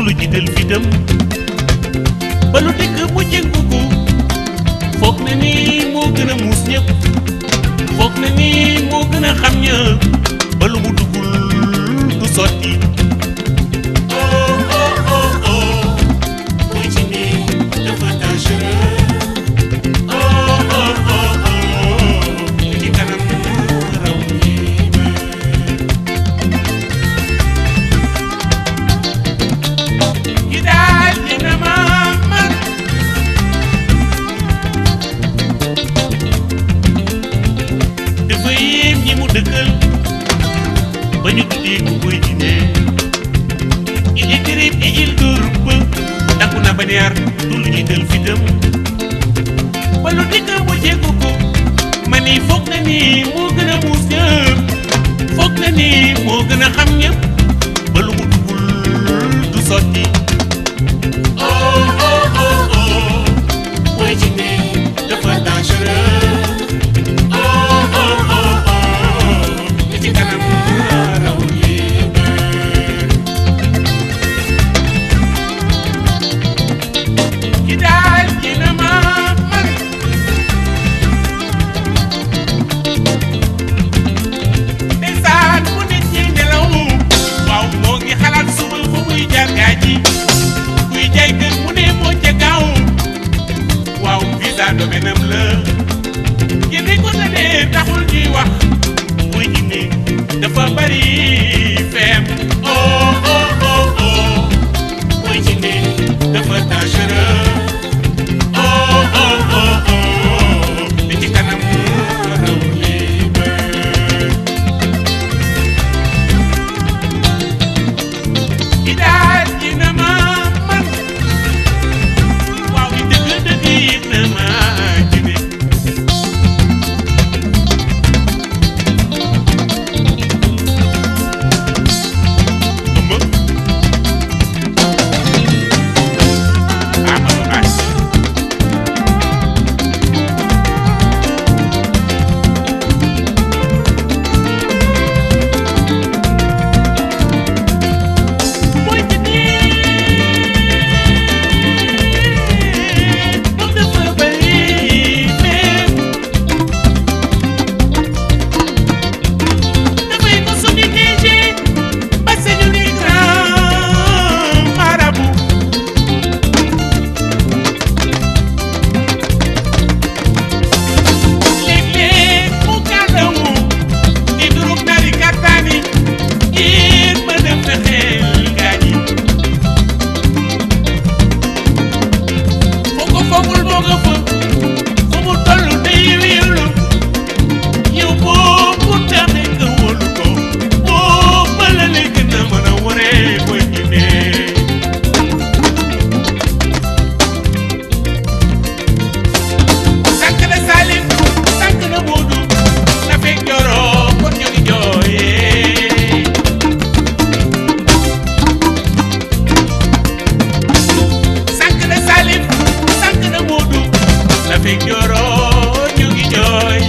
lu jiital fitam ba lu dikk mu jëngu ko foog na ni moo gën a muus ñëpp foog na ni moo gën a xam ñëpp ba lu mu duggul du sotti oh oh oh oh muy ci ni dafa dangereux oh oh oh oh ci kanam raw yi ki daal dina ma man dafa yéem ñi mu dëkkal ba ñu tuddee ko koy dine il est terrible et il dort peu takku na ba neer du lu jiital fitam ba lu dikk mu jéggu ko ma ni foog na ni moo gën a muus ñëpp foog na ni moo gën a xam ñëpp ba lu mu duggul du sotti oh oh oh oh mooy ci ne dafa dangereux oh oh oh oh li ci kanam raw yépp ki daal dina ma man ndeysaan mu nit ñi nelaw waaw moo ngi xalaat suba fa muy jaar gaa ji kuy jaay kër mu ne moo ca gaaw waaw visa domaine am la yéen ko ne ne taxul ñuy wax muy jinne dafa bari feem oh oh oh oh muy jinne dafa dangereux oh oh oh oh li ci kanam raw lii ki daal dina ma man waaw li dëgg dëgg dina ma jine ëmb Amadou Ass mooy ci nii moom dafa bari mais dafay ko suñu néegé ba sañu ni grand marabout léeg-léeg mu kàllawu di durug nari kàttaani ngir mën a fexeel gaañ yi foo ko foogul moo nga fa fu mu toll day wéelu yow boo mu taxee nga wóolu ko boo bala lay gën a mën a waree booy ñemee sànq na Salim sànq na Moodu na fekk joroo kon ñu ngi jooyee sànq na Salim sànq na Moodu na fekk joroo ñu ngi jooy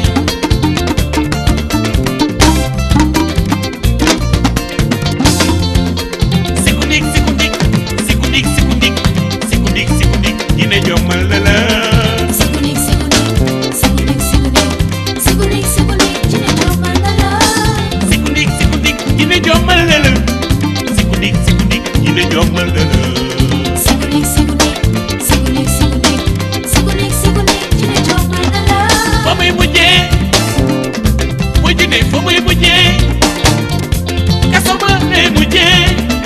sikundik sikundik sikundik sikundik sikundik sikundik dina jommal la la Sikunik sikunik sikunik sikunik sikunik sikunik jine jomal na la sikundik sikundik dina jommal la la sikundik sikundik dina jommal la la Sikunik sikunik sikunik sikunik sikunik sikunik jine jomal na la fa muy mujjee mujj ne fa muy mujjee kaso ba lay mujjee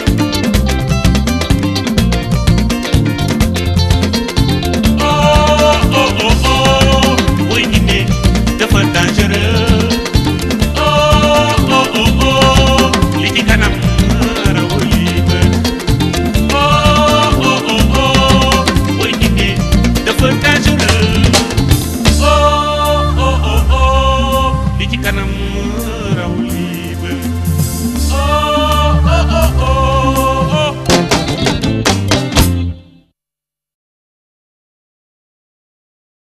oh oh oh oh booy jinne dafa dangereux oh oh oh oh li ci kanam rawul yi bët oh oh oh oh booy jinne dafa dangereux oh oh oh oh li ci kanam